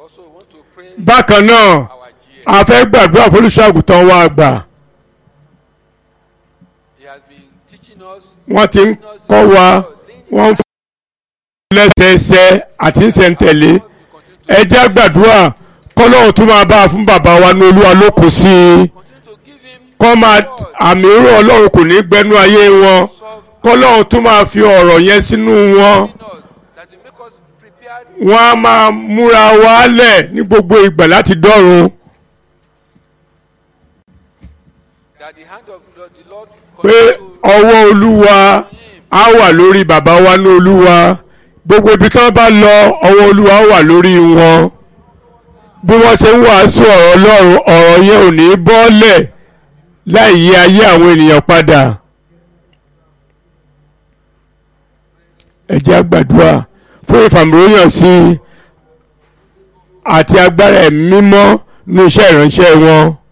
Also, we want to pray bákan náà our GM. a fẹ́ gbàdúrà fólùṣọ́ àgùntàn wa àgbà He has been teaching us. wọ́n ti ń kọ́ wa wọ́n ń fún wa lẹ́sẹẹsẹ àti ìṣẹ̀ǹtẹ̀lé ẹ jẹ́ gbàdúrà kọ́lọ́hún tún máa bá a fún bàbá wa ní olúwa lókun sí i Continue to give him kọ́ máa àmì irú ọlọ́run kò ní gbẹ́nu ayé wọn solve kọ́lọ́hún tún máa fi ọ̀rọ̀ yẹn sínú wọn in us that will make us prepared wọ́n á máa múra wálẹ̀ ní gbogbo ìgbà láti dọ́run that the hand of the, the Lord pé continue to ọwọ́ olúwa á wà lórí bàbá wa ní olúwa gbogbo ibi tí wọ́n bá lọ ọwọ́ olúwa á wà lórí wọn bí wọ́n ṣe ń wàásù ọ̀rọ̀ ọlọ́run ọ̀rọ̀ yẹn ò ní bọ́ọ̀lẹ̀ láì yí ayé àwọn ènìyàn padà ẹ jẹ́ á gbàdúrà fún ìfàmìlóyàn sí i àti agbára ẹ̀mí mímọ́ ní iṣẹ́ ìránṣẹ́ wọn